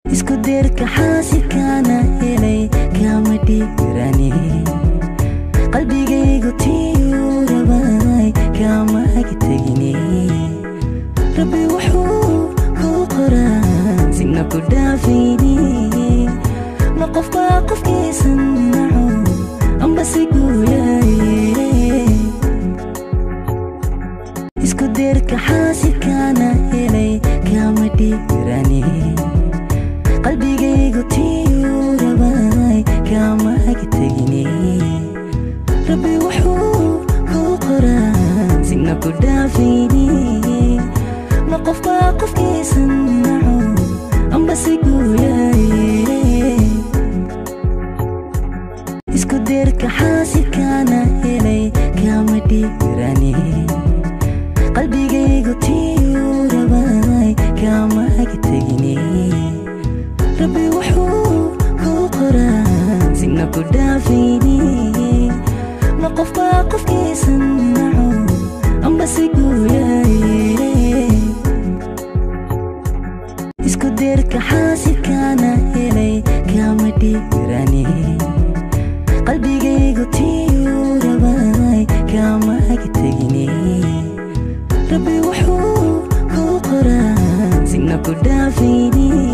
isku deerka xaasidkaana helay kama dhiirani qalbigaygu tiyuu rabay kama agtegini rabbi wuxuu kuu qoraa sina ku dhaafayni ma qofbaa qofkiisan naco amba si guuyaye isku deerka xaasidkaana helay kama dhiirani qalbigaygu tiyuu rabay kama agtegini rabbi wuxuu kuu qoraa sina ku dhaafayni ma qofbaa qofkiisan naco amba si guuyaye isku deerka xaasidkaana helay kama dhiirani qalbigaygu tiyuu rabay kama agtegini rabbi wuxuu kuu qoraa sina ku dhaafayni ma qofbaa qofkiisan naco amba si guuyaye isku deerka xaasidkaana helay kama dhiirani qalbigaygu tiyuu rabay kama agtegini rabbi wuxuu kuu qoraa sina ku dhaafayni